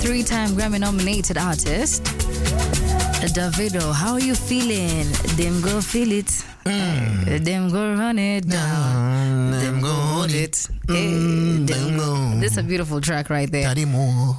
three-time Grammy-nominated artist. Davido, how are you feeling? Them go feel it. Uh, them go run it down. them go hold it. Hey, Mm, them them go. This is a beautiful track right there. Daddy Mo.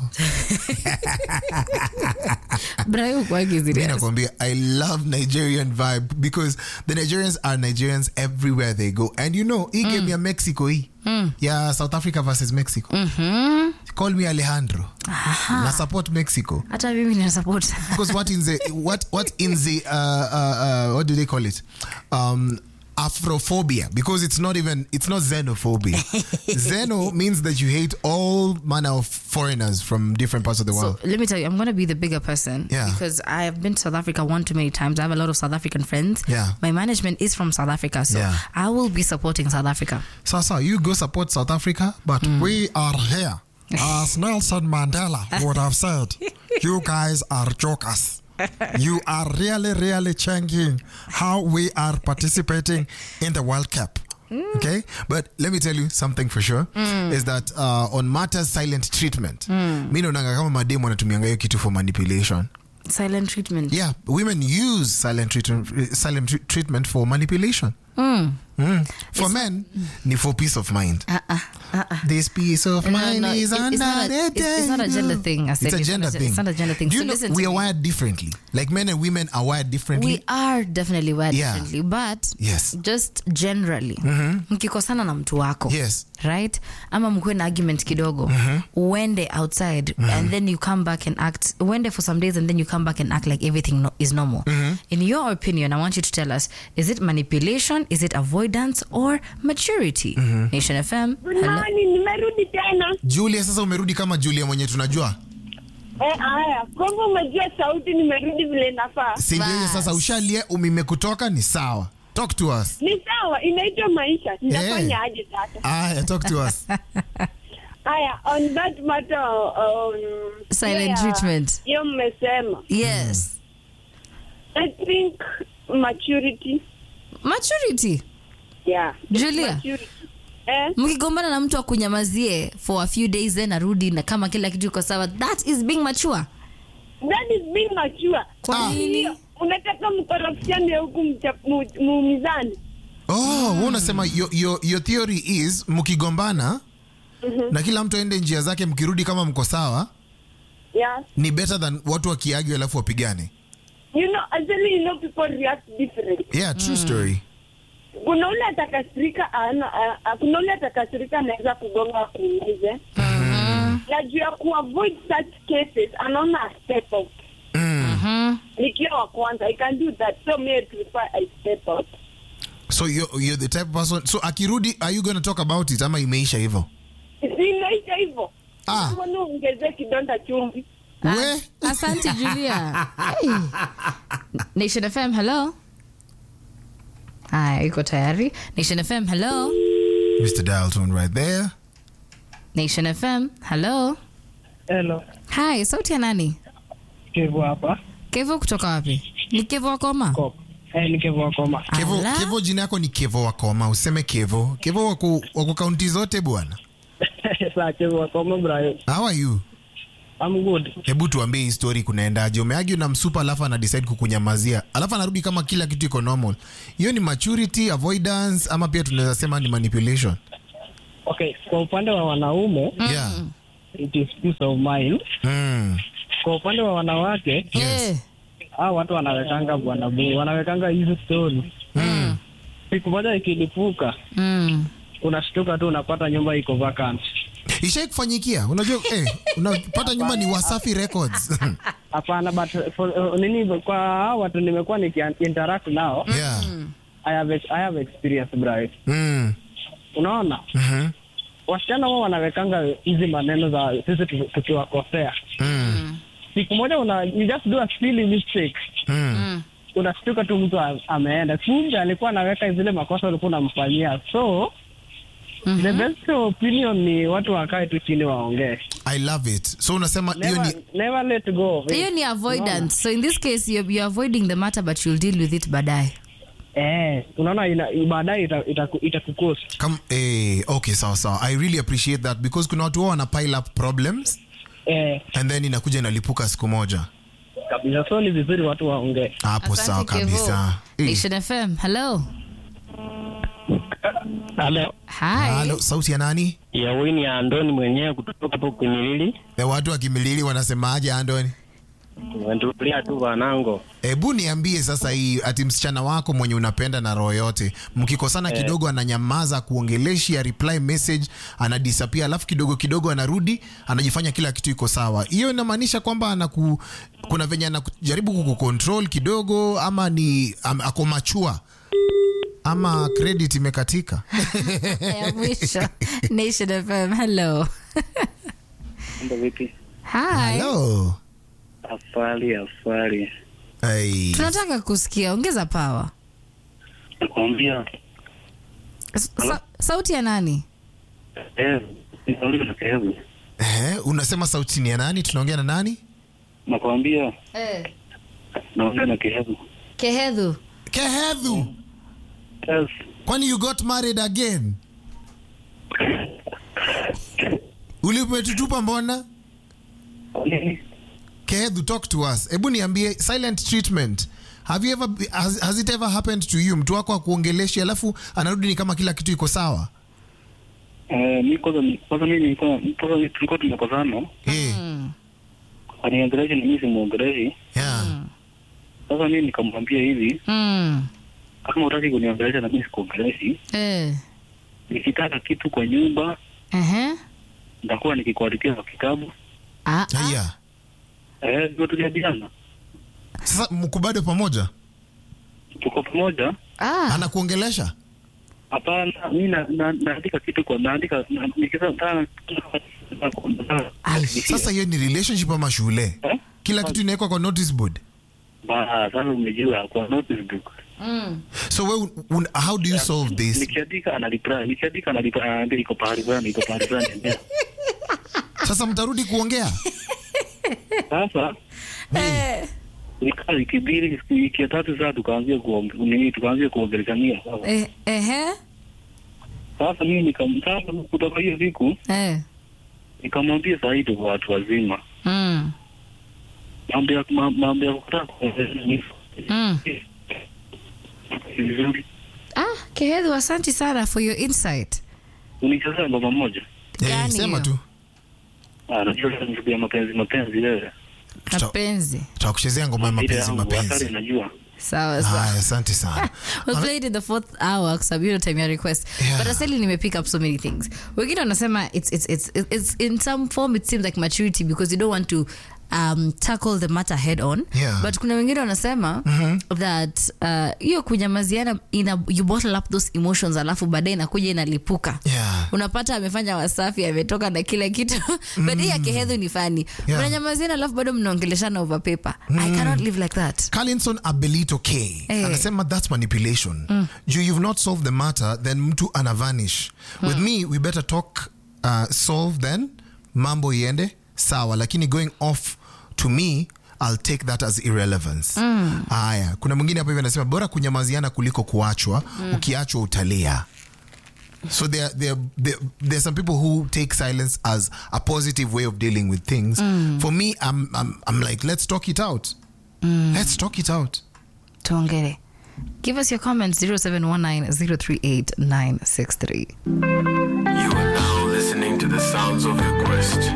But I hope why is it? Mi nakwambia, I love Nigerian vibe because the Nigerians are Nigerians everywhere they go. And you know, hii game ya Mexico hii ya South Africa versus Mexico. Call me Alejandro. Na support Mexico. Hata mimi nina support. because what in the what what in the uh, uh, uh, what do they call it um afrophobia because it's not even it's not xenophobia xeno means that you hate all manner of foreigners from different parts of the world So let me tell you, I'm going to be the bigger person Yeah. because I have been to South Africa one too many times. I have a lot of South African friends. Yeah. My management is from South Africa, so Yeah. I will be supporting South Africa. Sasa, you go support South Africa, but we are here. As Nelson Mandela would have said, you guys are jokers. You are really, really changing how we are participating in the World Cup. Okay, but let me tell you something for sure is that uh, on matters silent treatment, mi naonanga kama mademu wanatumianga hiyo kitu for manipulation. Silent treatment. Yeah, women use silent treatment, silent tre- treatment for manipulation. Mm. Mm. For men, ni for peace of mind. Uh-uh. Uh-uh. This peace of No, no, mind no, is it- under it's not a- the it's- it's not a gender thing, I said. It's a It's gender not a- thing. it's not a gender thing. Do you So know, listen we to are me. wired differently. Like men and women are wired differently. We are definitely wired Yeah. differently, but Yes. just generally mkikosana na mtu wako Yes. right ama mkuwe na argument kidogo uende outside and then you come back and act uende for some days and then you come back and act like everything no, is normal in your opinion i want you to tell us is it manipulation is it avoidance or maturity nation fm Good hello morning, nimerudi tena. Julia, sasa umerudi kama Julia mwenye tunajua. Eh, haya, kwamba umejua sauti, nimerudi vile nafaa. Si ndio hiyo Bas. sasa ushalie umime kutoka ni sawa. Talk to us. Ni sawa, inaitwa maisha. Nitafanya aje sasa? Aya, talk to us. Haya, on that matter, um, Silent yeah, treatment. Hiyo mmesema. yes I think maturity. maturity Yeah. Julia. Maturity. Eh, mkigombana na mtu akunyamazie for a few days then arudi na kama kila kitu iko sawa that is being mature that is being mature. Kwa nini? Ndio, Unataka mkorofishane huku mcha- mu- muumizane. Oh, wewe unasema your, your, your theory is mkigombana na kila mtu aende njia zake mkirudi kama mko sawa Yeah. ni better than watu wakiagio alafu wapigane. You know, actually, you know, people react different. Yeah, true story. kuna ule atakasirika ana, a- a- kuna ule atakasirika anaweza kugonga akuumize na juu ya kuavoid such cases anaona a step out nikiwa wa kwanza i can do that so me I prefer i step out So you're, you're the type of person. So akirudi, are you going to talk about it ama imeisha hivyo? inaisha hivyo Ah. mbona ongezee kidonda chumvi We? asante julia hey. nation fm hello haya iko tayari nation fm hello Mr. Dial tone right there. nation fm hello Hello, hi sauti ya nani Kevo hapa. kevo kutoka wapi ni kevo wakoma Kop. Eh, ni Kevo Wakoma. Kevo, Ala. Kevo jina yako ni Kevo Wakoma, useme Kevo. Kevo wako wako kaunti zote bwana. Saa Kevo Wakoma, Brian. How are you? I'm good. Hebu tuambie hii story kunaendaje? Umeagi na msupa alafu ana decide kukunyamazia. Alafu anarudi kama kila kitu iko normal. Hiyo ni maturity, avoidance ama pia tunaweza sema ni manipulation. Okay, kwa upande wa wanaume, Yeah. it is peace of mind. Mm. Kwa upande wa wanawake, Eh, hao watu wanawekanga bwana bu, wanawekanga hizi story. Mm. Siku moja ikilipuka, mm. unashtuka tu unapata nyumba iko vacant. Ishai kufanyikia? Unajua eh, unapata nyumba ni Wasafi Records. Hapana, but for, uh, nini kwa hao watu nimekuwa niki interact nao, yeah. I have ex- I have experience Brian. Mm. Unaona? Mhm. Wasichana wao wanawekanga hizi maneno za sisi tu- tukiwakosea. Mm. siku moja una you just do a silly mistake Mm. unashtuka tu mtu a- ameenda kumbe alikuwa anaweka zile makosa ulikuwa unamfanyia so the best opinion ni watu wakae tu chini waongee I love it. So unasema hiyo never, ni never let go of it. hiyo ni avoidance so in this case you're, you're avoiding the matter but you'll deal with it baadaye eh unaona ina- baadaye itakukosa ita, ita itakukosa. Kam, eh, okay sawa sawa i really appreciate that because kuna watu wao wana pile up problems eh, and then inakuja inalipuka siku moja kabisa. So ni vizuri watu waongee. hapo Asante, sawa Kevo. kabisa Eh, Nation FM. Hello. Halo, Hi. halo sauti ya nani ya Wini ya Andoni mwenyewe kutoka hapo Kimilili. na watu wa kimilili wanasemaje andoni Wendulia tu wanango. hebu niambie sasa hii ati msichana wako mwenye unapenda na roho yote mkikosana kidogo ananyamaza kuongeleshi ya reply message anadisappear alafu kidogo kidogo anarudi anajifanya kila kitu iko sawa hiyo inamaanisha kwamba anaku kuna venye anajaribu kukucontrol kidogo ama ni am, ako machua ama credit imekatika ya mwisho Nation FM. Hello. Mambo vipi? Hi. hello Afali, afali. hey. Tunataka kusikia, ongeza power. Nakwambia, Sa sauti ya nani? eh, nauliza kehevu. Eh, unasema sauti ni ya nani tunaongea na nani Nakwambia, Eh. naongea na kehevu. Kehedhu. kehedhu Yes. kwani you got married again ulipetutupa mbona Nini? kehedhu talk to us hebu niambie silent treatment have you ever be- has, has it ever happened to you mtu wako akuongeleshi alafu anarudi ni kama kila kitu iko sawa Eh, mi kwanza kwanza mimi nilikuwa kwanza mimi tulikuwa tumekosana. Eh, Mm. Aniongeleshi na mimi simuongeleshi. yeah. Sasa mimi nikamwambia hivi, Mm. kama utaki kuniongelesha na mimi sikuongeleshi, Eh. nikitaka kitu kwa nyumba Ehe. nitakuwa nikikuandikia kwa kitabu. Ah. ah. yeah. Eh, ndio tujadiliana. sasa mko bado pamoja Tuko pamoja. Ah. anakuongelesha Hapana, mimi na, na, naandika kitu kwa naandika na, nikisema nataka Ai, sasa hiyo ni relationship ama shule Eh? kila kitu inawekwa kwa notice board ba sasa umejua kwa notice book. so we, un, how do you solve this Nikiandika ana reply, nikiandika ana reply, anaambia iko pahali fulani, iko pahali fulani. sasa mtarudi kuongea Sasa Eh. nikaa wiki mbili, wiki ya tatu sasa tukaanzia kuong- nini, tukaanzia kuongeleshania. Sasa Eh. Ehe. sasa mimi nikam sasa kutoka hiyo siku Eh. nikamwambia sasa hivi kwa watu wazima Mm. mambo ya ma- mambo ya kutaka kuongeleshana ni Mm. vizuri. Ah, Kehedhu, asante sana for your insight. Unichezea ngoma moja. eh, Gani sema hiyo? tu Ah, najua ni ya mapenzi mapenzi wewe. Tuta- Mapenzi. tutakuchezea ngoma ya Ile mapenzi yangu, mapenzi hatari najua. Sawa sawa. haya asante sana we played in the fourth hour kwa sababu hiyo time ya request Yeah. but asali nime pick up so many things wengine wanasema it's, it's, it's, it's in some form it seems like maturity because you don't want to um, tackle the matter head on Yeah. but kuna wengine wanasema that uh, hiyo kunyamaziana ina, you bottle up those emotions alafu baadaye inakuja inalipuka Yeah. unapata amefanya wasafi ametoka na kila kitu but hii ya kehedhu ni fani Yeah. mnanyamaziana alafu bado mnaongeleshana over paper i cannot live like that Carlinson Abelito K Eh. anasema that's manipulation juu you've not solved the matter then mtu ana vanish with me we better talk uh, solve then mambo iende sawa lakini going off to me I'll take that as irrelevance haya kuna mwingine hapa hivi anasema bora kunyamaziana kuliko kuachwa ukiachwa utalia So there, there, there, there are some people who take silence as a positive way of dealing with things. For me, I'm, I'm, I'm like, let's talk it out. Let's talk it out. tuongele give us your comments 0719 038 963 You are now listening to the sounds of your quest.